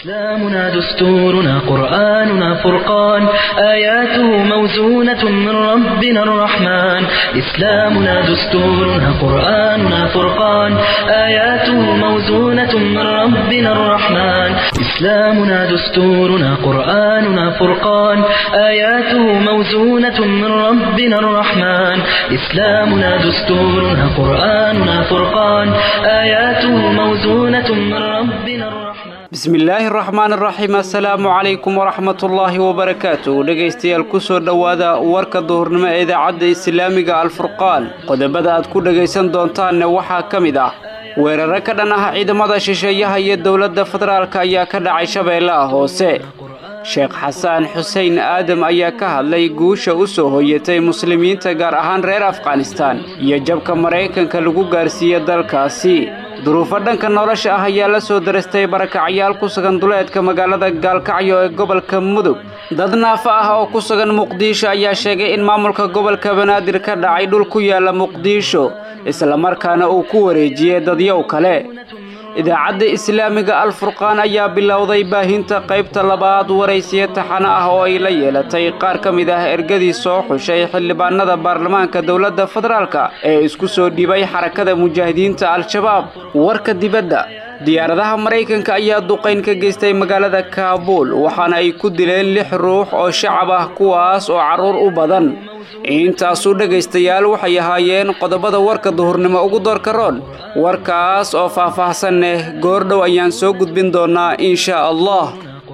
إسلامنا دستورنا قرآننا فرقان آياته موزونة من ربنا الرحمن إسلامنا دستورنا قرآننا فرقان آياته موزونة من ربنا الرحمن إسلامنا دستورنا قرآننا فرقان آياته موزونة من ربنا الرحمن إسلامنا دستورنا قرآننا فرقان آياته موزونة من ربنا الرحمن bismillaahi raxmaan raxiim assalaamu calaykum waraxmatullaahi wabarakaatu dhegaystayaal kusoo dhowaada warka duhurnimo ee idaacadda islaamiga alfurqaan qodobada aad ku dhegaysan doontaanne waxaa ka mid ah weeraro ka dhan ah ciidamada shisheeyaha iyo dowladda federaalk ayaa ka dhacay shabeellaha hoose sheekh xasaan xuseen aadam ayaa ka hadlay guusha u soo hoyatay muslimiinta gaar ahaan reer afghanistaan iyo jabka maraykanka lagu gaarsiiye dalkaasi duruufo dhanka nolosha ah ayaa la soo darastay barakacyaal ku sugan duleedka magaalada gaalkacyo ee gobolka mudug dad naafo ah oo ku sugan muqdisho ayaa sheegay in maamulka gobolka banaadir ka dhacay dhul ku yaala muqdisho islamarkaana uu ku wareejiyey dadyow kale idaacadda islaamiga alfurqaan ayaa bilowday baahinta qaybta labaad waraysiyo taxano ah oo ay la yeelatay qaar ka mid ah ergadii soo xushay xildhibaanada baarlamaanka dowladda federaalka ee isku soo dhibay xarakada mujaahidiinta al-shabaab warka dibadda diyaaradaha maraykanka ayaa duqayn ka geystay magaalada kaabuul waxaana ay ku dileen lix ruux oo shacab ah kuwaas oo carruur u badan intaasu dhegaystayaal waxay ahaayeen qodobada warka duhurnimo ugu doorka roon warkaas oo faah-faahsan leh goordhow ayaan soo gudbin doonaa insha allah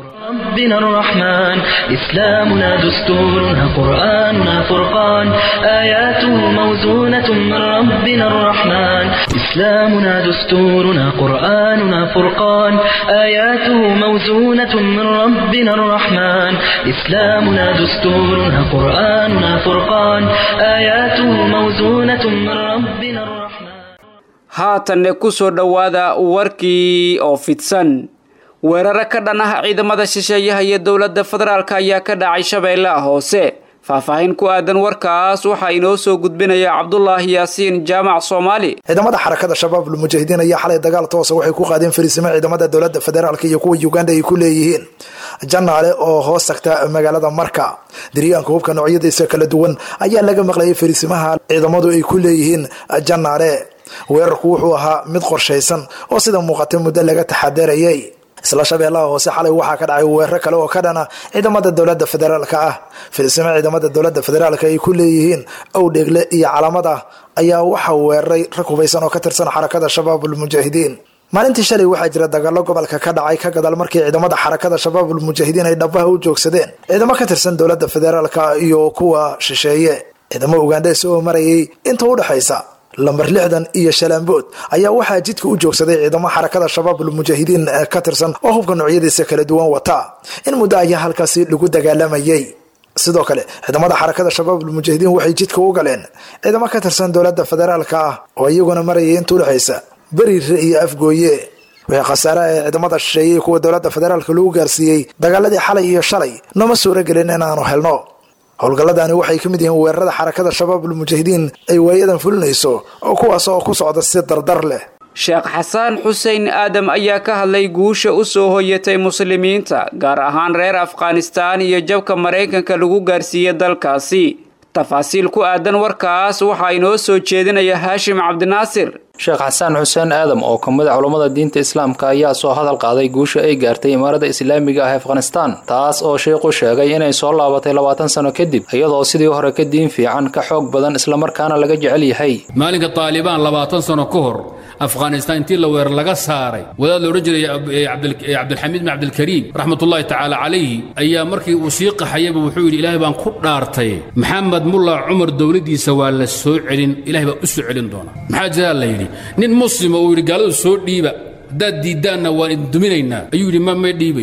ربنا الرحمن إسلامنا دستورنا قرآننا فرقان آياته موزونة من ربنا الرحمن إسلامنا دستورنا قرآننا فرقان آياته موزونة من ربنا الرحمن إسلامنا دستورنا قرآننا فرقان آياته موزونة من ربنا الرحمن haatanne ku soo dhowaada warkii oo fidsan weeraro ka dhan ah ciidamada shisheeyaha iyo dowladda federaalk ayaa ka dhacay shabeellaha hoose faahfaahin ku aadan warkaas waxaa inoo soo gudbinaya cabdulaahi yaasiin jaamac soomaali ciidamada xarakada shabaab lmujaahidiin ayaa xalay dagaal toosa waxay ku qaadeen fariisimo ciidamada dowladda federaalk iyo kuwa uganda ay ku leeyihiin janaale oo hoos tagta magaalada marka diryaanka hubka noocyadiisa kala duwan ayaa laga maqlayay fariisimaha ciidamadu ay ku leeyihiin janaale weerarku wuxuu ahaa mid qorshaysan oo sida muuqata muddo laga taxadarayay isla shabeellaha hoose xalay waxaa ka dhacay weeraro kale oo ka dhana ciidamada dowladda federaalka ah filisimo ciidamada dowladda federaalka ay ku leeyihiin owdheegle iyo calamada ayaa waxaa weeraray rag hubaysan oo ka tirsan xarakada shabaabulmujaahidiin maalintii shalay waxaa jira dagaalo gobolka ka dhacay ka gadaal markii ciidamada xarakada shabaabulmujaahidiin ay dhabaha u joogsadeen ciidamo ka tirsan dowladda federaalka iyo kuwa shisheeye ciidamo ugaandhees oo marayay inta udhexaysa lambar lixdan iyo shalaambood ayaa waxaa jidka u joogsaday ciidamo xarakada shabaabulmujaahidiin ka tirsan oo hubka noocyadiisa kala duwan wata in muddo ayaa halkaasi lagu dagaalamayay sidoo kale ciidamada xarakada shabaabulmujaahidiin waxay jidka u galeen ciidamo ka tirsan dowladda federaalka ah oo iyaguna marayay inta udhexaysa beriire iyo afgooye wixii khasaare ee ciidamada shisheeyey kuwa dowladda federaalka lagu gaarsiiyey dagaaladii xalay iyo shalay nooma suuro gelin inaanu helno howlgalladani waxay ka mid yihiin weerarada xarakada shabaabulmujaahidiin ay waayadan fulinayso oo kuwaas oo ku socda si dardar leh sheekh xasaan xuseen aadam ayaa ka hadlay guusha u soo hoyatay muslimiinta gaar ahaan reer afghanistaan iyo jabka maraykanka lagu gaarsiiye dalkaasi tafaasiil ku aadan warkaas waxaa inoo soo jeedinaya haashim cabdinaasir sheekh xasaan xuseen aadam oo ka mid a culummada diinta islaamka ayaa soo hadal qaaday guusha ay gaartay imaarada islaamiga ah afghanistaan taas oo sheikhu sheegay inay soo laabatay labaatan sano kadib iyadoo sidii hore ka diin fiican ka xoog badan islamarkaana laga jecel yahay maalinka taalibaan labaatan sano ka hor afghanistaan intii la weerar laga saaray wadaad la odhan jiray cabdilxamiid bin cabdilkariim raxmatullaahi tacaala calayhi ayaa markii uu sii qaxayaba wuxuu yidhi ilaahay baan ku dhaartay maxamed mulla cumar dowladdiisa waa la soo celin ilahay baa u soo celin doona maxaa jiraa la yidhi nin muslima uu yidhi gaaladu soo dhiiba haddaad diiddaanna waan idin duminaynaa ayuu yidhi ma may dhiibayo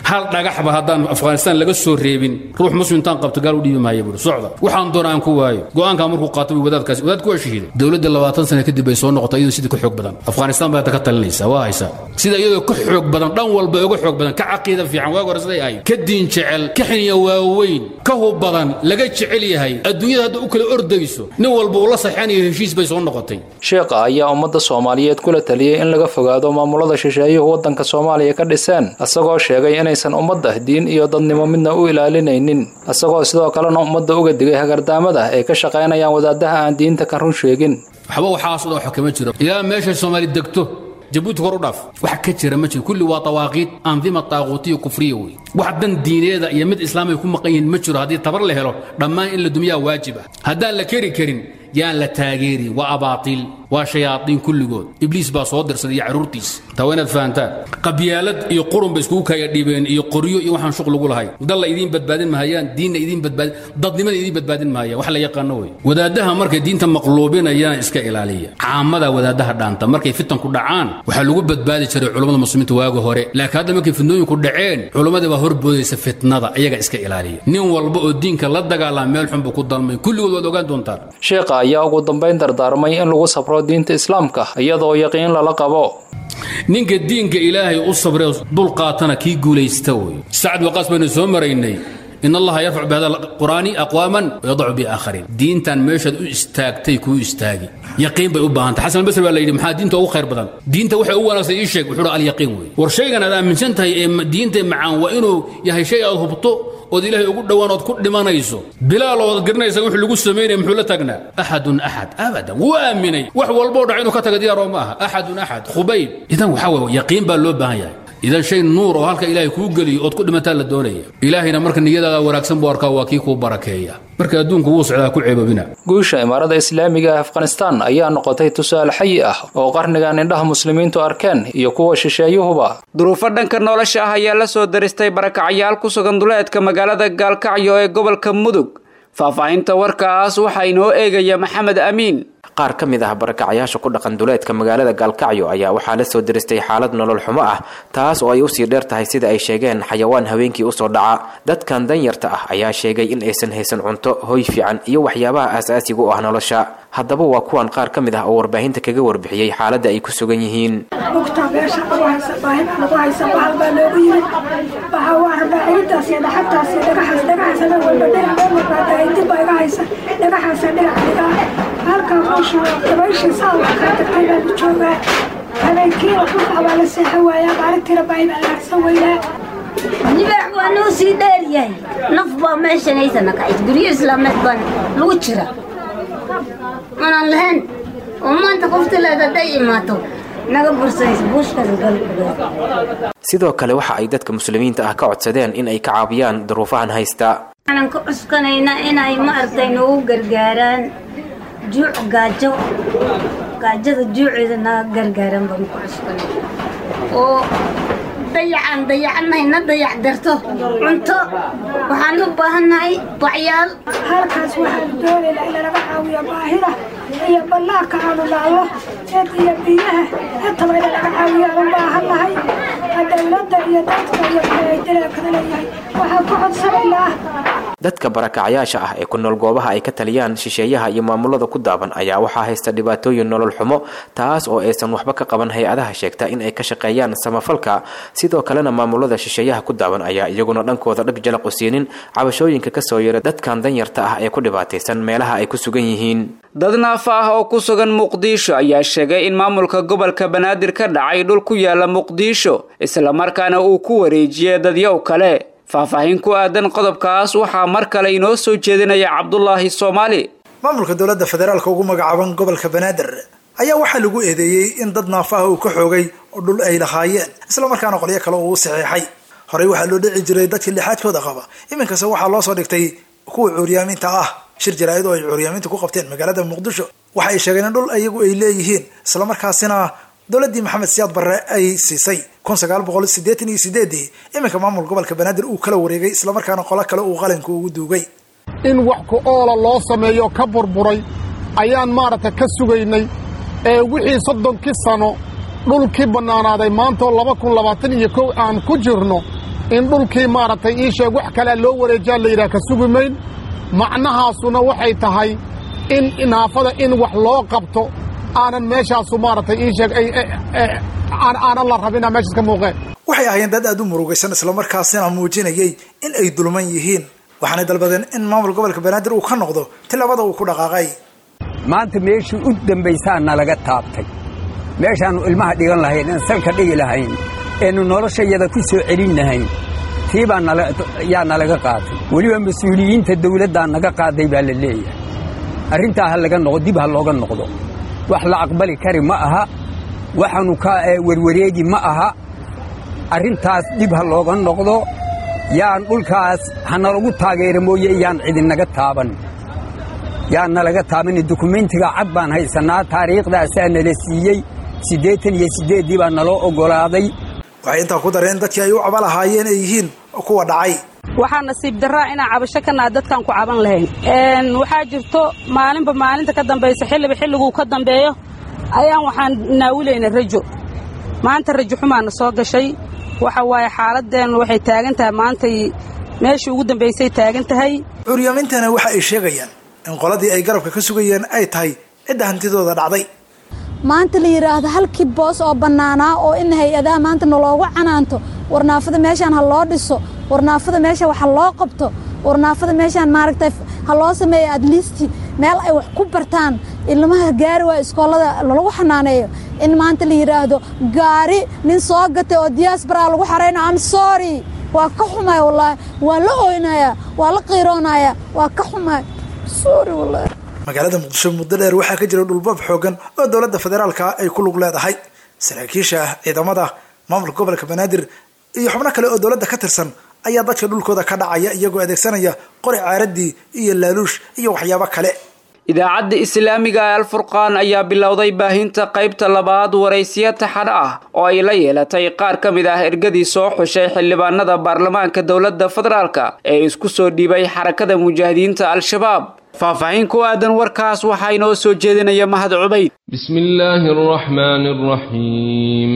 hal dhagaxba haddaan afghanistaan laga soo reebin ruux muslim intaan qabto gaal u dhiibi maaya buuri socda waxaan doona aan ku waayo go'aankaa markuu qaato buu wadaadkaasi wadaadku waa shahiiday dowladda labaatan sano kadib bay soo noqotay iyadoo sidii ka xoog badan afghanistaan baa hadda ka talinaysa waa haysaa sida iyadoo ka xoog badan dhan walba uga xoog badan ka caqiida fiican waag hore siday ahayd ka diin jecel ka xiniya waaweyn ka hub badan laga jecel yahay adduunyada hadda u kala ordayso nin walba uu la saxeanayo heshiis bay soo noqotay sheekha ayaa ummadda soomaaliyeed kula taliyey in laga fogaado maamulada shisheeyuhu waddanka soomaaliya ka dhiseen isagoo sheegay inaysan ummadda diin iyo dadnimo midna u ilaalinaynin isagoo sidoo kalena ummadda uga digay hagardaamada ay ka shaqaynayaan wadaadaha aan diinta ka run sheegin waxba waxaasoo dhan wax kama jiro ilaa meeshay soomaali degto jabuuti kor u dhaaf wax ka jira ma jiro kulli waa tawaaqiid andima taaquutiya kufriya wey wax dan diineeda iyo mid islaamay ku maqan yihiin ma jiro haddii tabar la helo dhammaan in la dumiyaa waajib ah haddaan la keri karin yaan la taageerin waa abaatiil waa shayaadiin kulligood ibliis baa soo dirsaday iyo carruurtiis taa waa inaad fahantaan qabyaalad iyo qurun bay iskugu kaya dhiibeen iyo qoryo iyo waxaan shuq lagu lahay dalla idiin badbaadin mahayaan diinna idiin badbaadin dadnimada idiin badbaadin mahayaan wax la yaqaano wey wadaadaha markay diinta maqluubinayaan iska ilaaliya caamada wadaadaha dhaanta markay fitanku dhacaan waxaa lagu badbaadi jiray culummada muslimiinta waaga hore laakiin hadda markay fitnooyinku dhaceen culummadii baa horboodaysa fitnada iyaga iska ilaaliya nin walba oo diinka la dagaalama meel xun buu ku dalmay kulligood waad ogaan doontaan sheekha ayaa ugu dambayn dardaarmay in lagu sabro diinta islaamka iyadoo yaqiin lala qabo ninka diinka ilaahay u sabree dul qaatana kii guulaysta wey sacad waqaas baynu soo maraynay in allaha yarfac bihada qur'aani aqwaaman wayadacu biaakhariin diintan meeshaad u istaagtay kuu istaagi yaqiin bay u baahantay xasan albasri baa la yidhi maxaa diinta ugu khayr badan diinta waxay u wanaagsan ii sheeg wuxuu alyaqiin wey war shaygan aad aaminsan tahay ee diinta macaan waa inuu yahay shay aad hubto ood ilaahay ugu dhowaan ood ku dhimanayso bilaal ood garanaysa wuxuu lagu samaynaya muxuu la tagnaa axadun axad abadan wuu aaminay wax walboo dhac inuu ka taga diyaaroo ma aha axadun axad khubayb idan waxaa weeye yaqiin baa loo baahan yahay idan shay nuur oo halka ilaahay kuu geliyo ood ku dhimataa la doonaya ilaahayna marka niyadaada wanaagsan buu arkaa waa kii kuu barakeeya marka adduunku wuu socdaa ku ceeboobina guusha imaarada islaamiga ee afghanistaan ayaa noqotay tusaale xayi ah oo qarnigan indhaha muslimiintu arkeen iyo kuwa shisheeyuhuba duruufo dhanka nolosha ah ayaa la soo daristay barakacyaal ku sugan duleedka magaalada gaalkacyo ee gobolka mudug faahfaahinta warkaas waxaa inoo eegaya maxamed amiin qaar ka mid ah barakacayaasha ku dhaqan duleedka magaalada gaalkacyo ayaa waxaa la soo diristay xaalad nolol xumo ah taas oo ay usii dheer tahay sida ay sheegeen xayawaan habeenkii usoo dhaca dadkan danyarta ah ayaa sheegay in aysan haysan cunto hoy fiican iyo waxyaabaha aasaasiga u ah nolosha haddaba waa kuwan qaar ka mid ah oo warbaahinta kaga warbixiyey xaaladda ay ku sugan yihiin lugtaa meesha lagu haysa baahida lagu haysa bahal baa loogu yimid waxaa waa rabaa ciidaas iyo dhaxataas iyo dhagaxaas dhagaxaas ana walba dhinac meel walbaata dib baa iga haysa dhagaxaasa dhinac dhigaa halkaa meeshu dabayshii saa wax kaa tagtay baa la joogaa habeenkiina dhulka baa la seexan waayaa maalintiina baahi baa la harsan weynaa libaax waa noo sii dheer yahay naf baa meeshan haysana kacays guryo islaameed baan lagu jira manaan lahayn oo maanta qofti leed hadday imaato naga bursanaysa buushkaas galkugeed sidoo kale waxa ay dadka muslimiinta ah ka codsadeen in ay ka caabiyaan duruufahan haysta waxaanan ka cuskanaynaa inay maaragtay noogu gargaaraan juuc gaajo gaajada juuceeda naga gargaaran baan ku cuskanay oo dayacaan dayacannahay na dayac darto cunto waxaan u baahannahay bacyaal halkaas waxaan doonaynaa in laga caawiyo baahida iyo ballaarka aanu naallo eed iyo biyaha intaba in laga caawiyo aan u baahannahay dowladda iyo dadka iyo ay dalaakada leeyahay waxaan ku codsanaynaa dadka barakacyaasha ah ee ku nool goobaha ay ka taliyaan shisheeyaha iyo maamulada ku daaban ayaa waxaa haysta dhibaatooyin nolol xumo taas oo aysan waxba ka qaban hay-adaha sheegta in ay ka shaqeeyaan samafalka sidoo kalena maamulada shisheeyaha ku daaban ayaa iyaguna dhankooda dhag jalaq u siinin cabashooyinka kasoo yara dadkan danyarta ah ee ku dhibaataysan meelaha ay ku sugan yihiin dad naafa ah oo ku sugan muqdisho ayaa sheegay in maamulka gobolka banaadir ka dhacay dhul ku yaala muqdisho islamarkaana uu ku wareejiyey dadyow kale faahfaahin ku aadan qodobkaas waxaa mar kale inoo soo jeedinaya cabdulaahi soomaali maamulka dowladda federaalka ugu magacaaban gobolka banaadir ayaa waxaa lagu eedeeyey in dad naafaha uu ka xoogay oo dhul ay lahaayeen islamarkaana qolyo kale uu u saxeexay horey waxaa loo dhici jiray dadkii lixaadkooda qaba iminkase waxaa loo soo dhigtay kuwa cuuryaaminta ah shir jaraa'id oo ay cuuryaaminta ku qabteen magaalada muqdisho waxa ay sheegeen in dhul iyagu ay leeyihiin islamarkaasina dowladdii maxamed siyaad barre ay siisay kun sagaal boqol sideetan iyo sideedii iminka maamul gobolka banaadir uu kala wareegay islamarkaana qolo kale uu qalinka ugu duugay in wax ku oola loo sameeyo ka burburay ayaan maaragta ka sugaynay ee wixii soddonkii sano dhulkii bannaanaaday maantoo laba kun labaatan iyo kow aan ku jirno in dhulkii maaragtay ii sheeg wax kalea loo wareejaa la yidhaha ka sugi mayn macnahaasuna waxay tahay in naafada in wax loo qabto aanan meeshaasu maaragtay ii sheeg aanan la rabina meeshaas ka muuqeen waxay ahaayeen dad aad u murugaysan islamarkaasina muujinayay in ay dulman yihiin waxaanay dalbadeen in maamul gobolka banaadir uu ka noqdo tilaabada uu ku dhaqaaqay maanta meeshii u dambaysaa nalaga taabtay meeshaannu ilmaha dhigan lahayn aan salka dhigi lahayn eenu noloshayada ku soo celin lahayn tii baa yaa nalaga qaatay weliba mas-uuliyiinta dawladdaa naga qaaday baa la leeyahay arrintaa ha laga noqdo dib ha looga noqdo wax la aqbali kari ma aha waxaannu ka werwareegi ma aha arrintaas dib ha looga noqdo yaan dhulkaas hanalagu taageera mooye yaan cidinaga taaban yaan nalaga taaban dukumentiga cad baan haysannaa taariikhdaasaa nala siiyey siddeetan iyo siddeeddii baa naloo oggolaaday waxay intaa ku dareen in dadkii ay u caba lahaayeen ay yihiin kuwa dhacay waxaa nasiib darraa inaan cabasho ka naha dadkaan ku caban lahayn waxaa jirto maalinba maalinta ka dambaysa xilliba xilliguu ka dambeeyo ayaan waxaan naawilayna rajo maanta rajo xumaana soo gashay waxa waaye xaaladeennu waxay taagan tahay maantay meeshii ugu dambaysay taagan tahay curyamintana waxa ay sheegayaan in qoladii ay garabka ka sugayeen ay tahay cidda hantidooda dhacday maanta la yidhaahdo halkii boos oo bannaanaa oo in hay-adaha maanta naloogu canaanto warnaafada meeshaan ha loo dhiso warnaafada meesha wax ha loo qabto warnaafada meeshaan maaragtay ha loo sameeyo adliisti meel ay wax ku bartaan ilmaha gaari waa iskoolada lagu xanaaneeyo in maanta la yidhaahdo gaari nin soo gatay oo diyaasbaraa lagu xarayno am sorry waa ka xumay wallaahi waa la oynayaa waa la qiiroonaya waa ka xumay sorry wallaahi magaalada muqdisho muddo dheer waxaa ka jira dhulbab xoogan oo dowladda federaalka ay ku lug leedahay saraakiisha ciidamada maamulka gobolka banaadir iyo xubno kale oo dowladda ka tirsan ayaa dadka dhulkooda ka dhacaya iyagoo adeegsanaya qori caaradii iyo laaluush iyo waxyaabo kale idaacadda islaamiga ee alfurqaan ayaa bilowday baahinta qaybta labaad waraysiyo taxan ah oo ay la yeelatay qaar ka mid ah ergadii soo xushay xildhibaanada baarlamaanka dowladda federaalka ee isku soo dhiibay xarakada mujaahidiinta al-shabaab faahfaahin ku aadan warkaas waxaa inoo soo jeedinaya mahad cubayd bismi illaahi araxmaani araxiim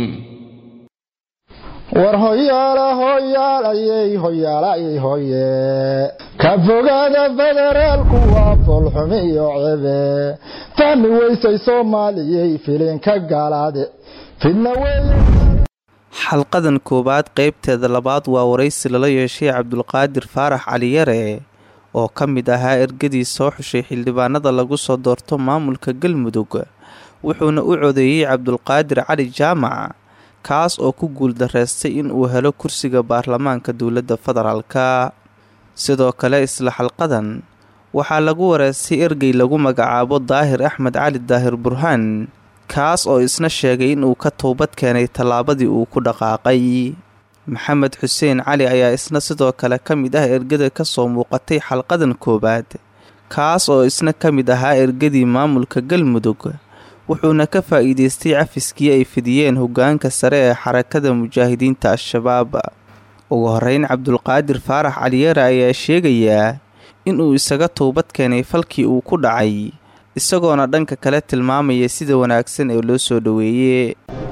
war hoyaala hoyaalayey hoyaalayey hoye ka fogaada federaalku waa foolxumi iyo cebe fahmi weysay soomaaliyey filinka gaalaade fidna weeye xalqadan koowaad qaybteeda labaad waa waraysi lala yeeshay cabdulqaadir faarax caliyare oo ka mid ahaa ergadii soo xushay xildhibaanada lagu soo doorto maamulka galmudug wuxuuna u codeeyey cabdulqaadir cali jaamac kaas oo ku guuldareystay in uu helo kursiga baarlamaanka dowladda federaalka sidoo kale isla xalqadan waxaa lagu wareystay ergey lagu magacaabo daahir axmed cali daahir burhaan kaas oo isna sheegay in uu ka toobad keenay tallaabadii uu ku dhaqaaqay maxamed xuseen cali ayaa isna sidoo kale ka mid ah ergada ka soo muuqatay xalqadan koowaad kaas oo isna ka mid ahaa ergadii maamulka galmudug wuxuuna ka faa'iideystay cafiskii ay fidiyeen hoggaanka sare ee xarakada mujaahidiinta al-shabaab ugu horeyn cabdulqaadir faarax caliyare ayaa sheegayaa inuu isaga toobad keenay falkii uu ku dhacay isagoona dhanka kale tilmaamaya sida wanaagsan ee loo soo dhoweeye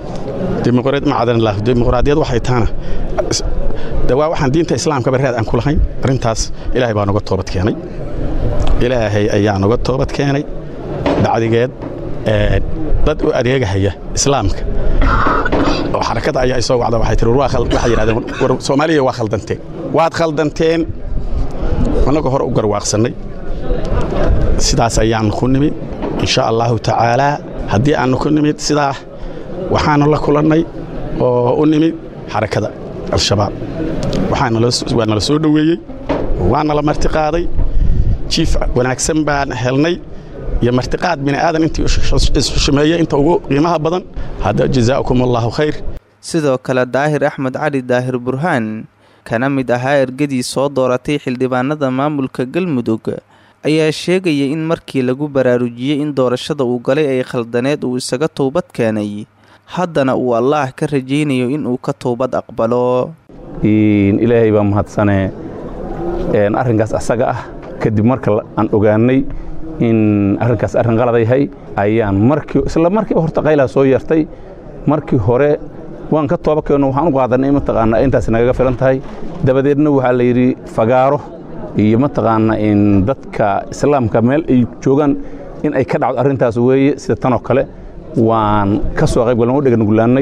dimuqraadiyad waxay taana de waa waxaan diinta islaamkaba raad aan ku lahayn arrintaas ilaahay baa noga toobad keenay ilaahay ayaa noga toobad keenay bacdigeed dad u adeegahaya islaamka oo xarakada ayaa isoo wacda waxay tiri waxay yidhahdeen war soomaaliya waa khaldanteen waad khaldanteen annaga hore u garwaaqsannay sidaas ayaan ku nimid insha allahu tacaalaa haddii aannu ku nimid sidaa waxaanu la kulannay oo u nimid xarakada al-shabaab waa nala soo dhoweeyey waana la martiqaaday jiif wanaagsan baan helnay iyo martiqaad bini'aadan intii isxushumeeyey inta ugu qiimaha badan hadda jazaakum allahu khayr sidoo kale daahir axmed cali daahir burhaan kana mid ahaa ergadii soo dooratay xildhibaanada maamulka galmudug ayaa sheegaya in markii lagu baraarujiyey in doorashada uu galay ay khaldaneed uu isaga toobad keenay haddana uu allaah ka rajaynayo inuu ka toobad aqbalo ilaahay baa mahadsanee arrinkaas asaga ah kadib marka aan ogaannay in arrinkaas arrin qalad yahay ayaan markii isla markiiba horta qaylaa soo yeertay markii hore waan ka tooba keenno waxaan u qaadanay mataqaanaa intaas nagaga filan tahay dabadeedna waxaa la yidhi fagaaro iyo mataqaana in dadka islaamka meel ay joogaan in ay ka dhacdo arrintaas weeye sida tanoo kale waan ka soo qayb galnay u dhegangulaannay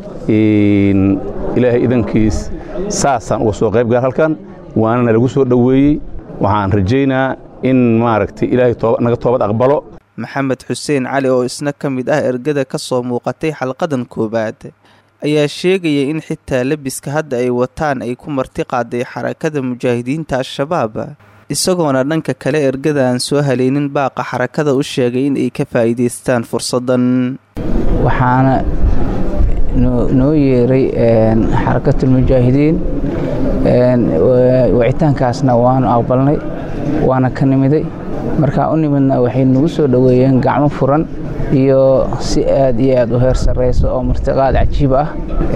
ilaahay idankiis saasaan uga soo qayb gal halkan waanana lagu soo dhoweeyey waxaan rajaynaa in maaragtay ilaahay naga toobad aqbalo maxamed xuseen cali oo isna ka mid ah ergada ka soo muuqatay xalqadan koowaad ayaa sheegaya in xitaa lebiska hadda ay wataan ay ku marti qaaday xarakada mujaahidiinta al-shabaab isagoona dhanka kale ergada aan soo haleynin baaqa xarakada u sheegay in ay ka faa'iidaystaan fursaddan waxaana noo yeeray xarakatulmujaahidiin wicitaankaasna waanu aqbalnay waana ka nimiday markaa u nimidna waxay nagu soo dhoweeyeen gacmo furan iyo si aad iyo aad u heer sarraysa oo martiqaad cajiib ah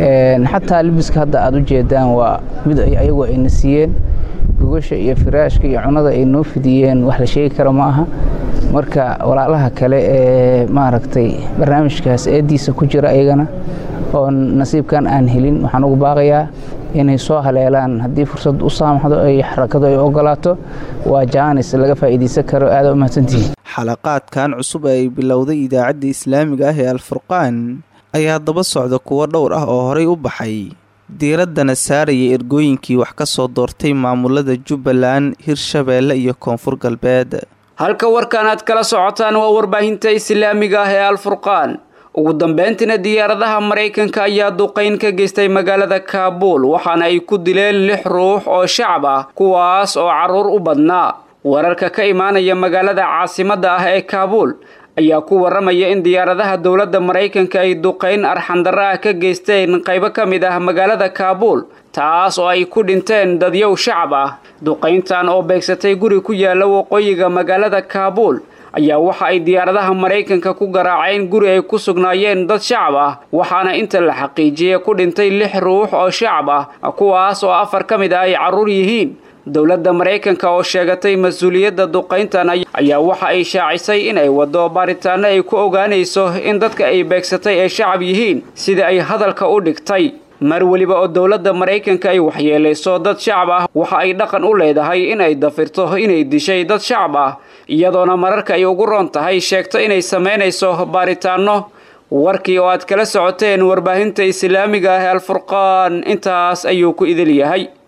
xataa libiska hadda aad u jeedaan waa mid ayagu ayna siiyeen gogasha iyo firaashka iyo cunada ay noo fidiyeen wax la sheegi kara ma aha marka walaalaha kale ee maaragtay barnaamijkaas eeddiisa ku jira ayagana oo nasiibkan aan helin waxaan ugu baaqayaa inay soo haleelaan haddii fursad u saamaxdo ay xarakadu ay ogolaato waa jaanis laga faa'iidaysan karo aada u mahadsantihiin xalaqaadkan cusub ee ay bilowday idaacadda islaamiga ah ee alfurqaan ayaa daba socda kuwo dhowr ah oo horay u baxay diiraddana saaraya ergooyinkii wax ka soo doortay maamulada jubbaland hirshabeelle iyo koonfur galbeed halka warkan aad kala socotaan waa warbaahinta islaamiga ah ee alfurqaan ugu dambeyntiina diyaaradaha maraykanka ayaa duqayn ka geystay magaalada kaabuul waxaana ay ku dileen lix ruux oo shacab ah kuwaas oo carruur u badnaa wararka ka imaanaya magaalada caasimadda ah ee kaabuul ayaa ku warramaya in diyaaradaha dowladda maraykanka ay duqayn arxandarro ah ka geysteen qaybo ka mid ah magaalada kaabuul taas oo ay ku dhinteen dadyow shacab ah duqayntan oo beegsatay guri ku yaalla waqooyiga magaalada kaabuul ayaa waxa ay diyaaradaha maraykanka ku garaaceen guri ay ku sugnaayeen dad shacab ah waxaana inta la xaqiijiyey ku dhintay lix ruux oo shacab ah kuwaas oo afar ka mid ah ay carruur yihiin dowladda maraykanka oo sheegatay mas-uuliyadda duqayntan ayaa waxa ay shaacisay inay waddo baaritaano ay ku ogaanayso in dadka ay beegsatay ay shacab yihiin sida ay hadalka u dhigtay mar weliba oo dowladda maraykanka ay waxyeelayso dad shacab ah waxa ay dhaqan u leedahay inay dafirto inay dishay dad shacab ah iyadoona mararka ay ugu roon tahay sheegto inay samaynayso baaritaano warkii oo aad kala socoteen warbaahinta islaamiga ah ee alfurqaan intaas ayuu ku idil yahay